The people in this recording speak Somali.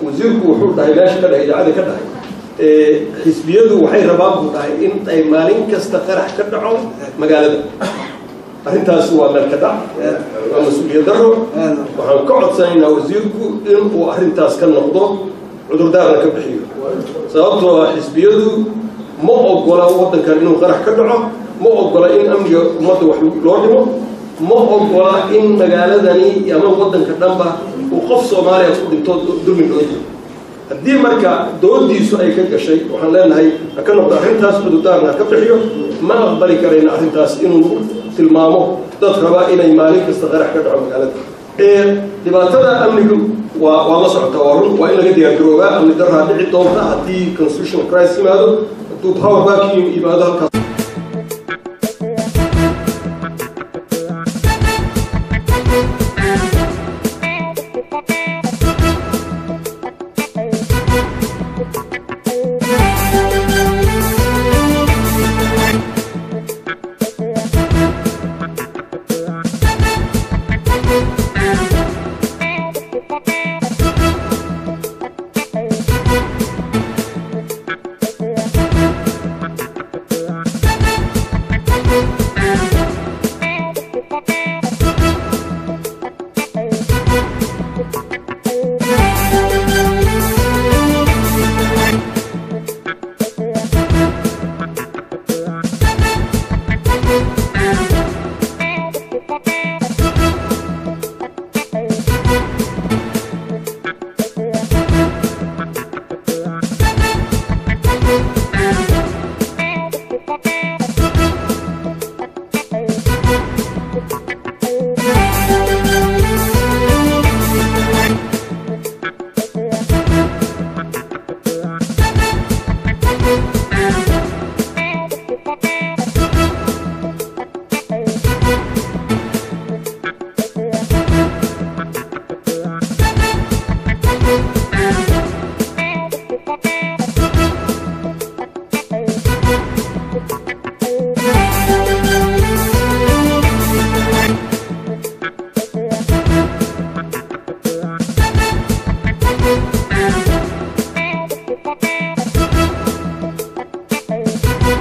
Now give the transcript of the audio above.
wasiirku wuxuu dhahay meesha ka dhahay idaacada ka dhahay xisbiyadu waxay rabaan buu dhahay in ay maalin kasta qarax ka dhaco magaalada arrintaas waa meel ka dhac waa mas-uuliyad daro waxaan ka codsanaynaa wasiirku inuu arrintaas ka noqdo cudurdaarna ka bixiyo sababtoo ah xisbiyadu ma ogola waddankan inuu qarax ka dhaco ma ogola in amniga ummadda wax loo dhimo ma ogola in magaaladani ama waddanka dhanba uu qof soomaaliya ku dhinto dulmi loo jiro haddii marka doodiisu ay ka gashay waxaan leenahay ha ka noqdo arrintaas cudurdaarna ha ka bixiyo ma aqbali karayna arrintaas inuu tilmaamo dad rabaa inay maalin kasta qarax ka dhaco magaalada dhibaatada amnigu waa waa la socota waa run waa in laga diyaargaroobaa amni daraa dhici doonta haddii constitutional crisis yimaado hadduu power vacuum yimaado halkaas